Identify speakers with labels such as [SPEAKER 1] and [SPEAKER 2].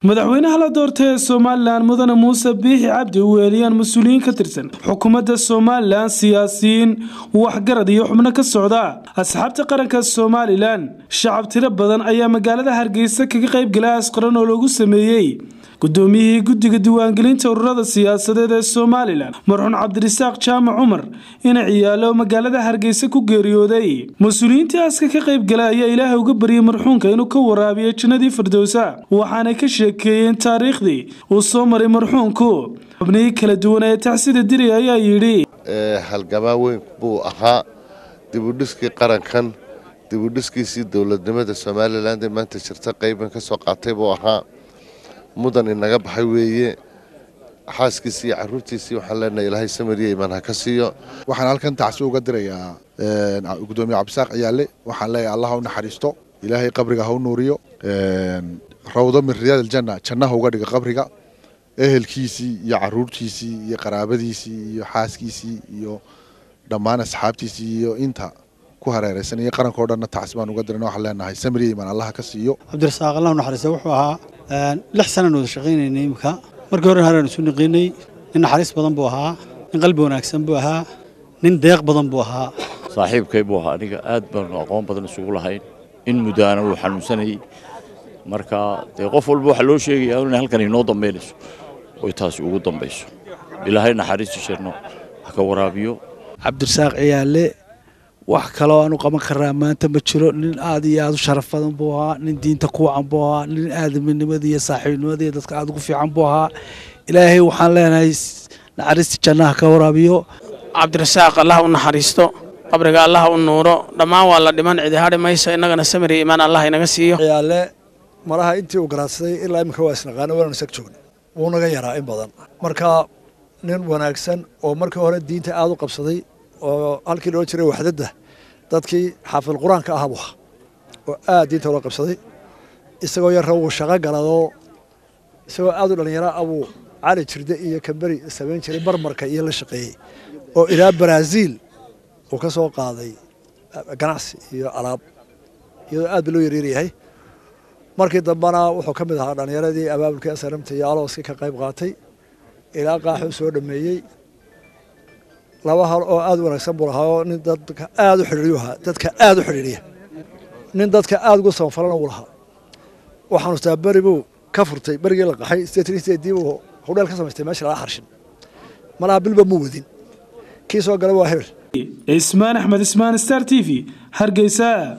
[SPEAKER 1] madaxweynaha la doortay ee somalilan mudane muuse biixi cabdi u weeliyaan mas-uuliyiin ka tirsan xukuumadda somalilan siyaasiyiin waxgarad iyo xubno ka socda asxaabta qaranka somalilan shacab tiro badan ayaa magaalada hargeysa kaga qayb gala asqaran oo lagu sameeyey gudoomiyihii guddiga diiwaangelinta ururada siyaasadeed ee somalilan marxuun cabdirasaaq jaamac cumar ina ciyaalo magaalada hargeysa ku geeriyooday mas-uuliyiintii aska ka qayb gala ayaa ilaahay uga baryay marxuunka inuu ka waraabiyo jannadii firdowsa waxaanay ka sheekeeyeen taariikhdii uu soo maray marxuunku xubnihii kala duwan ee tacsida diri ayaa yidhi
[SPEAKER 2] halgamaa weyn buu ahaa dibudhiskii qarankan dibudhiskiisii dowladnimada somalilan ee maanta jirta qayban ka soo qaatay buu ahaa mudan inaga baxay weeye xaaskiisii iyo caruurtiisii waxaan leenahay ilaahay samariya imaan ha ka siiyo
[SPEAKER 3] waxaan halkan tacsi uga dirayaa gudoomiye cabdisaaq ciyaale waxaan leeyahay allah ha u naxariisto ilaahay qabriga ha u nuuriyo rawdo min riyaad aljanna jannaha uga dhiga qabriga ehelkiisii iyo caruurtiisii iyo qaraabadiisii iyo xaaskiisii iyo dhammaan asxaabtiisii iyo inta ku hareeraysan iyo qaranka o dhanna tacsi baan uga dirana waxaan leenahay samariya imaan allah ka siiyo
[SPEAKER 4] cabdirasaaq allah u naxariista wuxuu ahaa lix sanaan wada shaqaynaynay imika markii hore haraan isu niqiinay nin naxariis badan buu ahaa nin qalbi wanaagsan buu ahaa nin deeq badan buu ahaa
[SPEAKER 5] saaxiibkay buu ahaa aniga aad baanu aqoon badan isugu lahayn in muddaana wuu xanuunsanayey marka dee qof walba waxaa loo sheegayaa inay halkan inoo dambaynayso oy taasi ugu dambayso ilaahay naxariistu sheerno ha ka waraabiyo
[SPEAKER 6] cabdirasaaq ciyaale wax kaloo aanu qaban karaa maanta ma jiro nin aad iyo aad u sharaf badan buu ahaa nin diinta ku wacan buu ahaa nin aadaminimada iyo saaxiibnimada iyo dadka aad ugu fiican buu ahaa ilaahay waxaan leenahay naxariista jannaha ka waraabiyo
[SPEAKER 7] cabdirasaaq allah u naxariisto qabriga allah u nuuro dhammaan waa la dhiman cidi hadhi mayso innagana samiri imaan allah inaga siiyo
[SPEAKER 8] ciyaale malaha intii uu garaadsaday ilaa imika waa isnaqaano waanu isag joogna wuu naga yaraa in badan marka nin wanaagsan oo markii hore diinta aad u qabsaday oo halkii loo jiray waxdadda dadkii xaafid qur-aanka ah buu ahaa oo aad diinta ula qabsaday isagoo yarra wuu shaqo galadoo isagoo aad u dhallinyaro abuu cali jirde iyo kamberi samayn jiray marmarka iyo la shaqeeyey oo ilaa baraaziil uu ka soo qaaday ganacsi iyo alaab iyadoo aad ba loo yaryaryahay markii dambena wuxuu ka mid ahaa dhallinyaradii abaabulkii asramta iyo alooskii ka qayb qaatay ilaa qaaxuu soo dhameeyey laba hal oo aad u wanaagsan buu lahaa nin dadka aad u xidhiiriyu ahaa dadka aad u xidhiiriya nin dadka aad ugu samafalana uu lahaa waxaanu taa beri buu ka furtay berigii la qaxay sideetan sideedii buu hudheel ka samaystay meesha laga xarshin malaha bilba muu wadin kii soo gala waa hebel
[SPEAKER 1] ismaan axmed ismaan star t v hargeysa